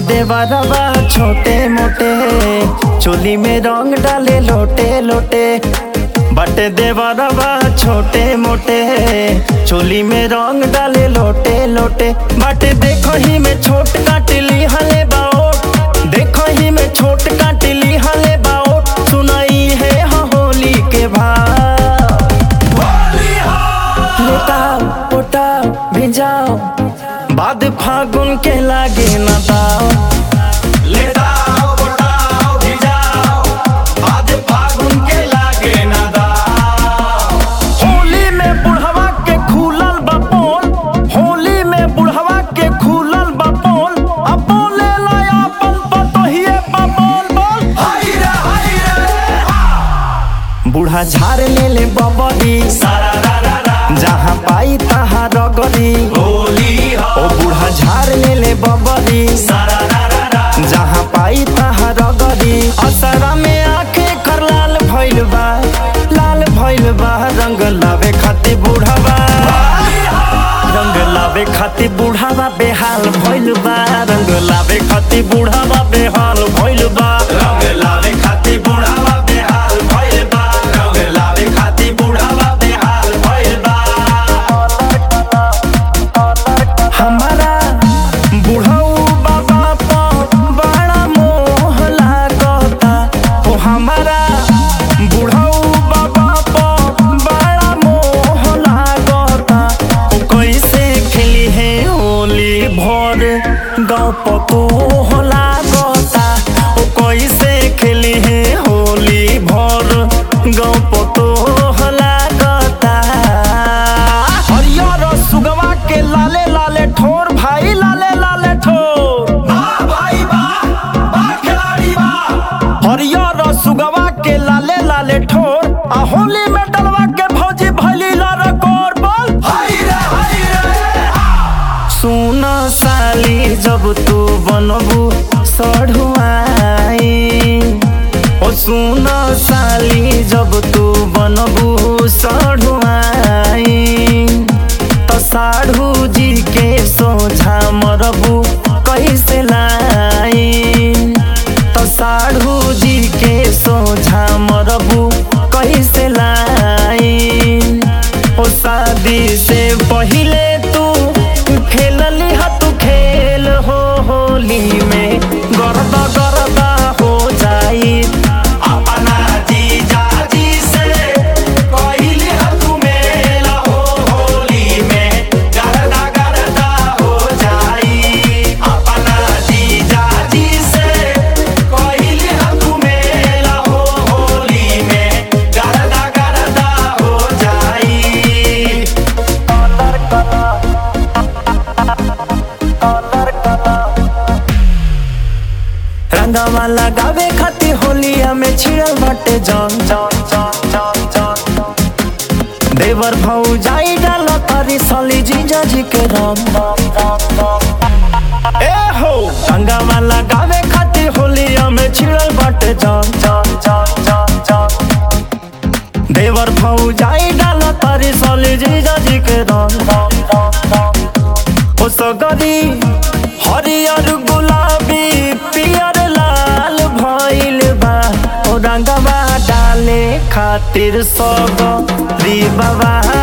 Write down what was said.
देवरवा छोटे मोटे चोली में रंग डाले लोटे लोटे बटे देवरवा छोटे मोटे चोली में रंग डाले लोटे लोटे बटे देखो ही में छोट काटली हले बाओट देखो ही में छोट काटली हले बाओट सुनाई है हाँ होली के भाव लेटाओ पोटाओ भिजाओ बाद फागुन के लागे न दाओ ले दाओ बताओ भिजाओ आज फागुन के लागे ना दाओ होली में बुढ़वा के खुलल बपोल होली में बुढ़वा के खुलल बपोल अब बोले लाया अपन पतोहिए बपोल बोल हाय रे हाय रे बूढ़ा झाड़ ले ले बबरी सारा रा रा रा जहाँ पाई तहाँ रगरी होली हो ओ बूढ़ा झाड़ ले ले बबरी सारा रा रा रा जहाँ पाई तहाँ रगरी असरा में आखे कर लाल भइल बा लाल भइल बा रंग लावे खातिर बूढ़ावा रंग लावे खातिर बूढ़ावा बेहाल भइल बा रंग लावे खातिर बूढ़ावा बेहाल भइल बा रंग लावे खाती बुढ़ावा बेहाल भइल बा रंग लावे खाती बुढ़ावा बेहाल भइल बा हमारा बुढ़ऊ बाबा पर बड़ा मोह लागता ओ हमारा बुढ़ऊ बाबा पर बड़ा मोह लागता ओ कैसे खेली है होली भर गाँव पतो लागता ओ कैसे खेली है होली भर गाँव पतो लागता हरियर सुगवा के लाले लाले ठोर भाई लाले लाले ठोर वाह भाई वाह वाह खिलाड़ी वाह हरियर सुगवा के लाले लाले ठोर आ होली में डलवा के भौजी भैली लार कोर बोल हाय रे हाय रे सुन साली जब तू बनबू सढ़ुआई ओ सुन साली जब तू बनबू सढ़ुआई त साढ़ू जी के सोझा मरबू कैसे लाई त साढ़ू जी के सोझा मरबू कैसे लाई ओ शादी से पहिले तू खेलली ह तू खेल हो होली में गरदा गरदा हो जाई अपना जीजा जी से कहली हतु मेला हो होली में गरदा गरदा हो जाई अपना जीजा जी से कहली हतु मेला हो होली में गरदा गरदा हो जाई रंगवा लगावे खातिर होलिया में छिड़ल बाटे जन जन जन जन जन देवर भौ जाई डाल तारी सली जीजा जी के रंग रंग रंग रंग ए हो रंगवा लगावे खातिर होलिया में छिड़ल बाटे जन जन जन जन जन देवर भौ जाई डाल तारी सली जीजा जी के रंग रंग रंग रंग ओ सगरी हरियर गुलाबी पियर लाल भइल बा ओ रंगवा डाले खातिर सब री बाबा